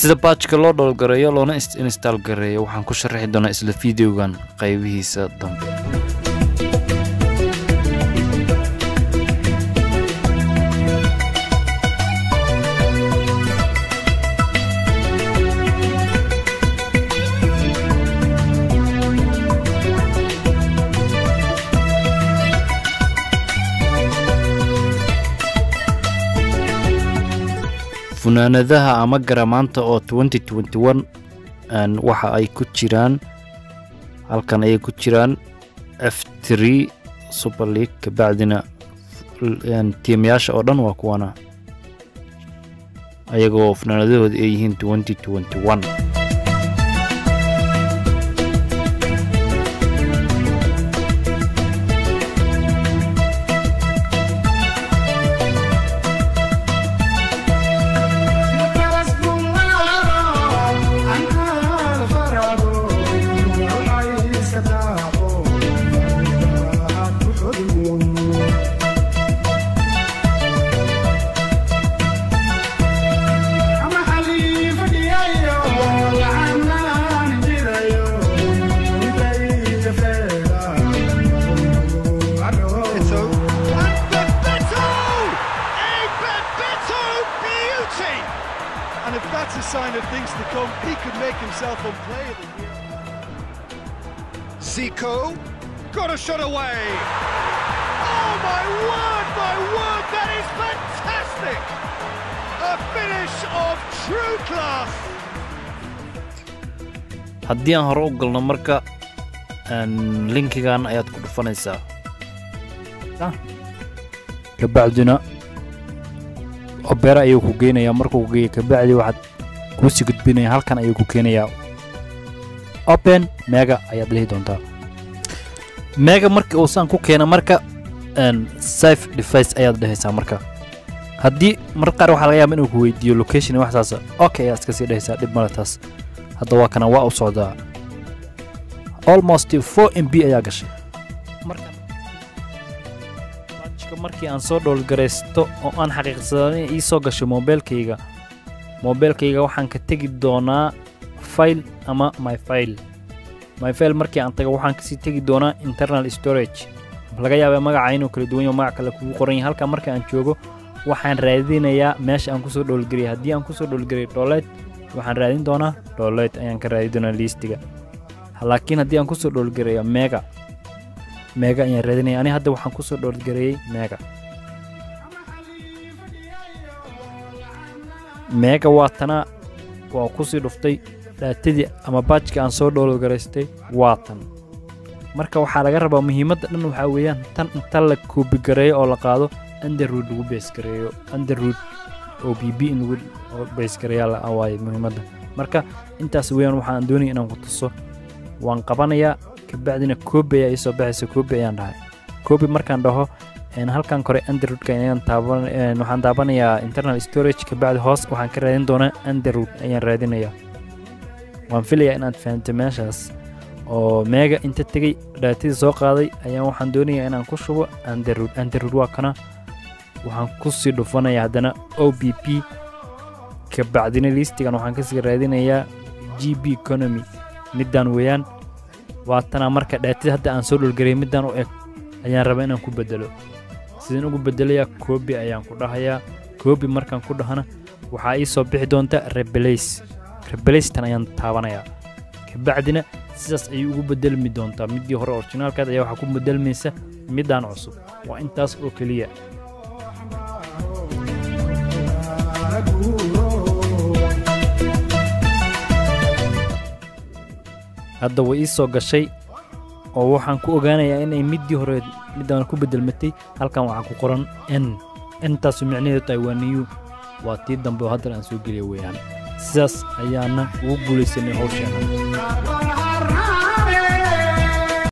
sida baajka loo dhowlgareeyo loona install gareeyo waxaan ku sharaxi doonaa isla videogan qaybihiisa dambe funaanadaha ama garamaanta oo waxa ay ku jiraan halkan ayay ku jiraan f super league kabacdina tiimayaasha oo dhan waa kuwana ayagoo funaanadahooda ay yihiin And if that's a sign of things to come, he could make himself unplayable here. Zico, got a shot away. Oh my word, my word, that is fantastic! A finish of true class. haddii aan hore u galno marka linkigan ayaad ku dhufanaysaa kabacdina obera ayuu ku geynayaa markuu ku geeya kabacdi waxaad kuusii gudbinaya halkan ayuu ku keenayaa open mega ayaad lihi doontaa mega markii uu saan ku keena marka safe device ayaad dhehaysaa marka haddii mar qaar waxaa laga yaaba inuu ku weydiiyo location iyo waxsaasa okay ayaad iska sii dhehaysaa dhib male taas hadda waa kana waa u socdaa almost 4 mb ayaa gashay marka markii aan soo dhowlgaraysto oo aan xaqiiqsadaa in ii soo gashay moobeelkayga moobeelkayga waxaan ka tegi doonaa file ama my file my file markii aan tago waxaan kasii tegi doonaa internal storage laga yaabaa magaca inuu kala duwan yaho magac kale kugu qoran yahay halka marka aan joogo waxaan raadinayaa meesha aan kusoo dhowlgariyay haddii aan kusoo dhowlgariyay dholeed waxaan raadin doonaa dholeed ayaan ka raadi doonaa liistiga laakiin haddii aan kusoo dhowlgareeyo mega mega ayaan raadinaya ani hadda waxaan kusoo dhowlgareeyey mega mega waa tana waa kusii dhuftay dhaatadii ama baajkii aan soo dhowlgaraystay waa tan marka waxaa laga rabaa muhiimadda dhan waxaa weeyaan tan inta la koobigareeyo oo la qaado underwood lagu beesgareeyo underwood oo b b in lagu beesgareeyaa waaye muhiimadda marka intaas weeyaan waxaan doonaya inaan ku tuso waan qabanayaa kabacdina koobi ayaa iisoo baxaysa koobi ayaan dhahay koobi markaan dhaho halkan kore underwoodka ayaan taaban waxaan daabanayaa internal storage kabacdi hoos waxaan ka raadin doonaa underwood ayaan raadinayaa waan filayaa inaad fahamtay meeshaas oo meega inta tegey dhaatadii soo qaaday ayaan waxaan doonayaa inaan ku shubo underwood underwood waa kana waxaan kusii dhufanayaa haddana o b p kabacdina liistigan waxaan kasii raadinayaa g b economy middaan weeyaan waatanaa marka dhaatadii hadda aan soo dhulgariyay middaan u eg ayaan rabaa inaan ku bedelo sidaan ugu bedelayaa koobi ayaan ku dhahayaa koobi markaan ku dhahana waxaa ii soo bixi doonta rebelays rebelaystan ayaan taabanayaa kabacdina sidaas ayay ugu bedelmi doontaa middii hore orginaalkaad ayaa waxaa ku bedelmaysa middaan cusub waa intaas oo keliya hadda way ii soo gashay oo waxaan ku ogaanayaa inay middii hore middaan ku bedelmatay halkan waxaa ku qoran n intaasu micnaheedu tahay waa niyu waa tii dambe oo haddana aan soo geliya weeyaan sidaas ayaana ugu guulaysanay howsheena